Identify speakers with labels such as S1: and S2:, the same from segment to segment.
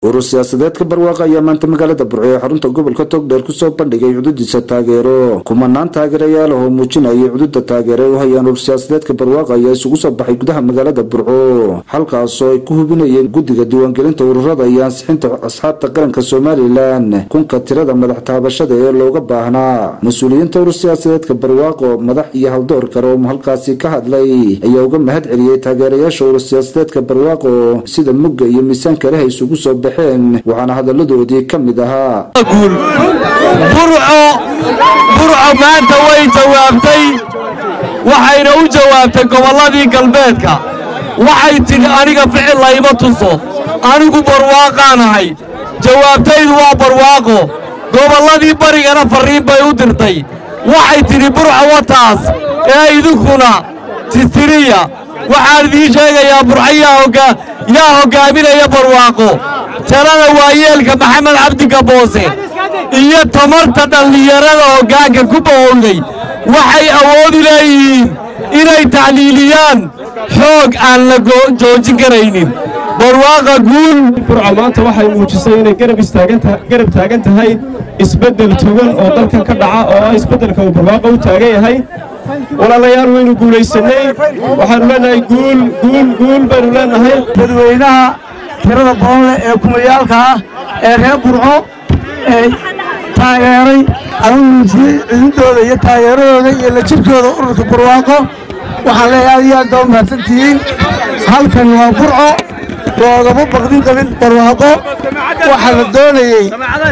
S1: urur siyaasadeedka barwaaqa ayaa maanta magaalada burco ee xarunta gobolka togdheer kusoo bandhigay cududiisa taageero kumanaan taageerayaal ah oo muujinayay cududa taageero ay u hayaan urur siyaasadeedka barwaaqa ayaa isugu soo baxay gudaha magaalada burco halkaasoo ay ku hubinayeen guddiga diiwaangelinta ururada iyo ansixinta asxaabta qaranka somalilan kunka tirada madax taabashada ee looga baahnaa mas-uuliyiinta urur siyaasadeedka barwaaqo madax iyo haldoor kale oo halkaasi ka hadlay ayaa uga mahad celiyey taageerayaasha urur siyaasadeedka barwaaqo sida mugga iyo miisaanka leh ay isugu soo baxeen waxaana hadaladoodii ka mid ahaa
S2: burco burco maanta way jawaabtay waxayna u jawaabtay gobolladii galbeedka waxay tidhi aniga ficil layma tuso anigu barwaaqaanahay jawaabtaydu waa barwaaqo gobolladii barigana farriin bay u dirtay waxay tidhi burco wataas ee idinkuna tistiriya waxaan idiin sheegayaa burco yaa hoggaaminaya barwaaqo talada waayeelka maxamed cabdiga boose iyo tamarta dhallinyarada hoggaanka ku bahowday waxay awoodi leeyihiin inay tacliiliyaan xoog aan la joojin karaynin barwaaqa guul
S3: burco maanta waxay muujisay inay garab taagan tahay isbeddel togan oo dalkan ka dhaca oo ah isbeddelka uu barwaaqa u taagan yahay walaalayaal waynu guulaysannay waxaanu leenahay guul guul guul baynu leenahay
S4: dadweynaha tirada badan leh ee kumayaalka ah ee reer burco ee taageeray ama muujiyey cididooda iyo taageeradooda iyo la jirkooda ururka barwaaqo waxaan leeyahay aad iyo aad baa u mahadsantihiin halkan waa burco loogama baqdin qabin barwaaqo waxaa la doonayey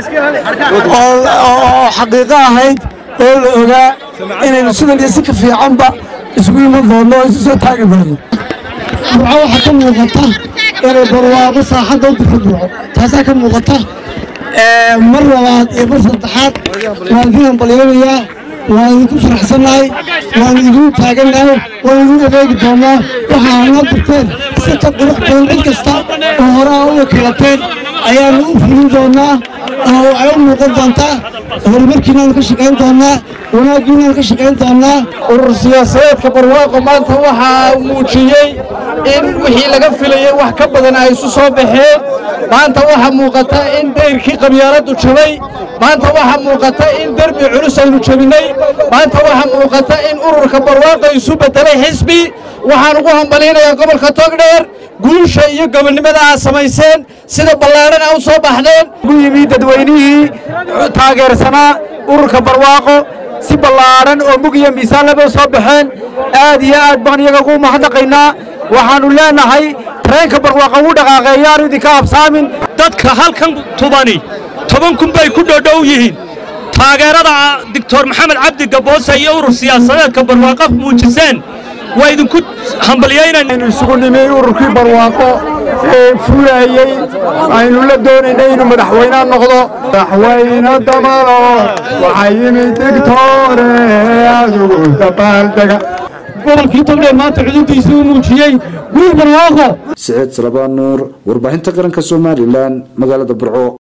S4: oo xaqiiqo ahayd oo la ogaa inaynu sidan iyo si ka fiicanba isugu iman doonno oo isu soo taagi doonno burco waxaa ka muuqata inay barwaaqo saaxadda u dirta burco taasaa ka muuqata mar labaad iyo mar saddexaad waan idin hambalyoonayaa waan idinku faraxsannahay waan idinku taagannahay waan idin adeegi doonnaa waxaa noo dirteen si ka qurux badan cid kasta oo hore aa u wakiilateen ayaanu u fulin doonnaa oo waxay u muuqan doontaa horumarkiinaanu ka shaqayn doonnaa wanaaggiinaanu ka shaqayn doonnaa
S5: urur siyaasadeedka barwaaqo maanta waxaa muujiyey in wixii laga filayey wax ka badan ay isu soo baxeen maanta waxaa muuqata in dayrkii qabyaaladdu jabay maanta waxaa muuqata in derbi culus aynu jabinnay maanta waxaa muuqata in ururka barwaaqo isu beddelay xisbi waxaan ugu hambalyaynayaa gobolka togdheer guusha iyo gobonnimada aad samayseen sida ballaadhan a u soo baxdeen
S4: ugu yimi dadweynihii taageersanaa ururka barwaaqo si ballaadhan oo mug iyo miisaan laba soo baxeen aad iyo aad baan iyaga ugu mahadnaqaynaa waxaannu leenahay tareenka barwaaqa wuu dhaqaaqeeyaanu idinka habsaamin
S6: dadka halkan tubani toban kun bay ku dhodhow yihiin taageerada doctor maxamed cabdi gaboose iyo urur siyaasadeedka barwaaqo muujiseen waa idinku hambalyaynaynu
S4: isugu nimi ururkii barwaaqo ee fulayey aynu la doonaynay inuu madaxweynea noqdo madaxweyne dabalo waxaa yimid digtoore adugu dabaaldega
S3: gobolkii togdheer maanta cudurdiisii u muujiyey guul barwaaqo
S1: siciid salabaan nuur warbaahinta qaranka somalilan magaalada burco